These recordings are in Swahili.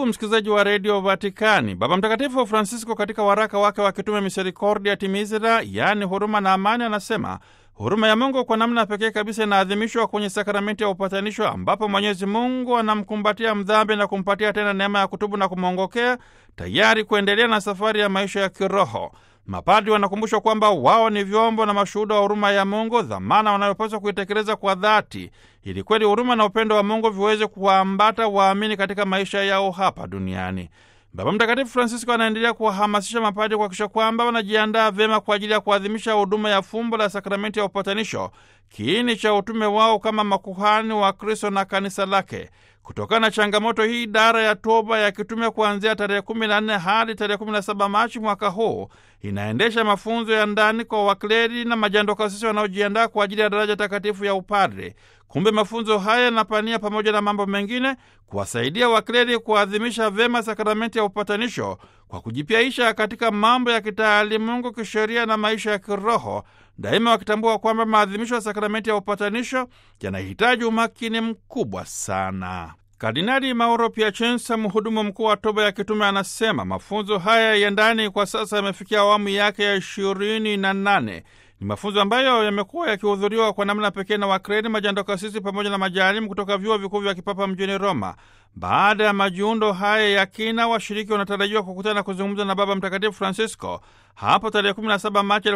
msikilizaji wa redio Vatikani, Baba Mtakatifu Francisco katika waraka wake wa kitume Misericordia Timizira, yaani huruma na amani, anasema huruma ya Mungu kwa namna pekee kabisa inaadhimishwa kwenye sakramenti ya upatanisho, ambapo Mwenyezi Mungu anamkumbatia mdhambi na kumpatia tena neema ya kutubu na kumwongokea, tayari kuendelea na safari ya maisha ya kiroho. Mapadi wanakumbushwa kwamba wao ni vyombo na mashuhuda wa huruma ya Mungu, dhamana wanayopaswa kuitekeleza kwa dhati, ili kweli huruma na upendo wa Mungu viweze kuwaambata waamini katika maisha yao hapa duniani. Baba Mtakatifu Francisco anaendelea kuwahamasisha mapadi kuhakikisha kwamba wanajiandaa vyema kwa ajili ya kuadhimisha huduma ya fumbo la sakramenti ya upatanisho, kiini cha utume wao kama makuhani wa Kristo na kanisa lake. Kutokana na changamoto hii, idara ya toba ya kitume kuanzia tarehe 14 hadi tarehe 17 Machi mwaka huu inaendesha mafunzo ya ndani kwa wakleri na majandokasisi wanaojiandaa kwa ajili ya daraja takatifu ya upadre. Kumbe mafunzo haya yanapania pamoja na mambo mengine kuwasaidia wakleri kuadhimisha vyema sakramenti ya upatanisho kwa kujipyaisha katika mambo ya kitaalimungu, kisheria na maisha ya kiroho, daima wakitambua kwamba maadhimisho ya sakramenti ya upatanisho yanahitaji umakini mkubwa sana. Kardinali Mauro Piacenza, mhudumu mkuu wa toba ya kitume, anasema mafunzo haya ya ndani kwa sasa yamefikia awamu yake ya ishirini na nane. Ni mafunzo ambayo yamekuwa yakihudhuriwa kwa namna pekee na wakreni, majandokasisi pamoja na majaalimu kutoka vyuo vikuu vya kipapa mjini Roma. Baada ya majiundo haya ya kina, washiriki wanatarajiwa kukutana na kuzungumza na Baba Mtakatifu Francisco hapo tarehe 17 Machi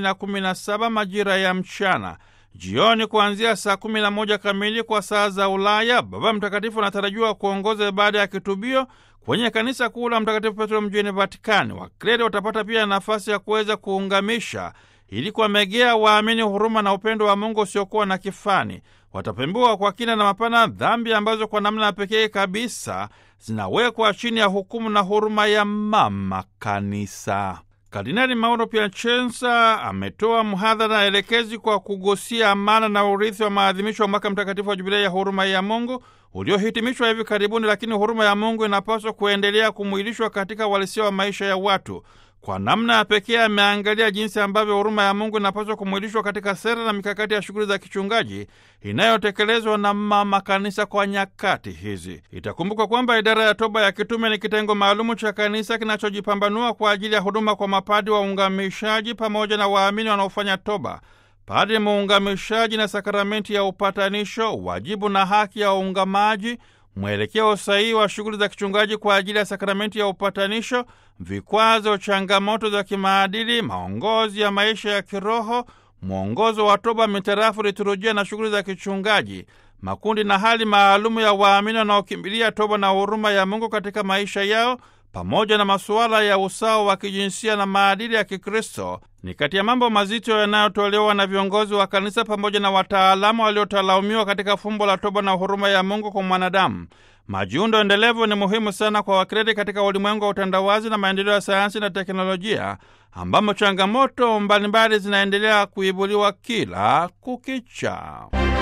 2017 majira ya mchana. Jioni kuanzia saa kumi na moja kamili kwa saa za Ulaya, Baba Mtakatifu anatarajiwa kuongoza ibada ya kitubio kwenye kanisa kuu la Mtakatifu Petro mjini Vatikani. Wakreri watapata pia nafasi ya kuweza kuungamisha ili kuwamegea waamini huruma na upendo wa Mungu usiokuwa na kifani. Watapembua kwa kina na mapana dhambi ambazo kwa namna ya pekee kabisa zinawekwa chini ya hukumu na huruma ya Mama Kanisa. Kardinali Mauro Piacenza ametoa mhadhara elekezi kwa kugusia amana na urithi wa maadhimisho wa mwaka mtakatifu wa Jubilei ya huruma ya Mungu uliohitimishwa hivi karibuni, lakini huruma ya Mungu inapaswa kuendelea kumwilishwa katika uhalisia wa maisha ya watu. Kwa namna ya pekee ameangalia jinsi ambavyo huruma ya Mungu inapaswa kumwilishwa katika sera na mikakati ya shughuli za kichungaji inayotekelezwa na Mama Kanisa kwa nyakati hizi. Itakumbuka kwamba idara ya toba ya kitume ni kitengo maalumu cha kanisa kinachojipambanua kwa ajili ya huduma kwa mapadi waungamishaji pamoja na waamini wanaofanya toba. Padri muungamishaji na sakramenti ya upatanisho, wajibu na haki ya waungamaji mwelekeo sahihi wa shughuli za kichungaji kwa ajili ya sakramenti ya upatanisho, vikwazo, changamoto za kimaadili, maongozi ya maisha ya kiroho, mwongozo wa toba mitarafu liturujia na shughuli za kichungaji, makundi na hali maalumu ya waamini wanaokimbilia toba na huruma ya Mungu katika maisha yao, pamoja na masuala ya usawa wa kijinsia na maadili ya Kikristo ni kati ya mambo mazito yanayotolewa na viongozi wa kanisa pamoja na wataalamu waliotalaumiwa katika fumbo la toba na huruma ya Mungu kwa mwanadamu. Majiundo endelevu ni muhimu sana kwa wakredi katika ulimwengu wa utandawazi na maendeleo ya sayansi na teknolojia, ambamo changamoto mbalimbali zinaendelea kuibuliwa kila kukicha.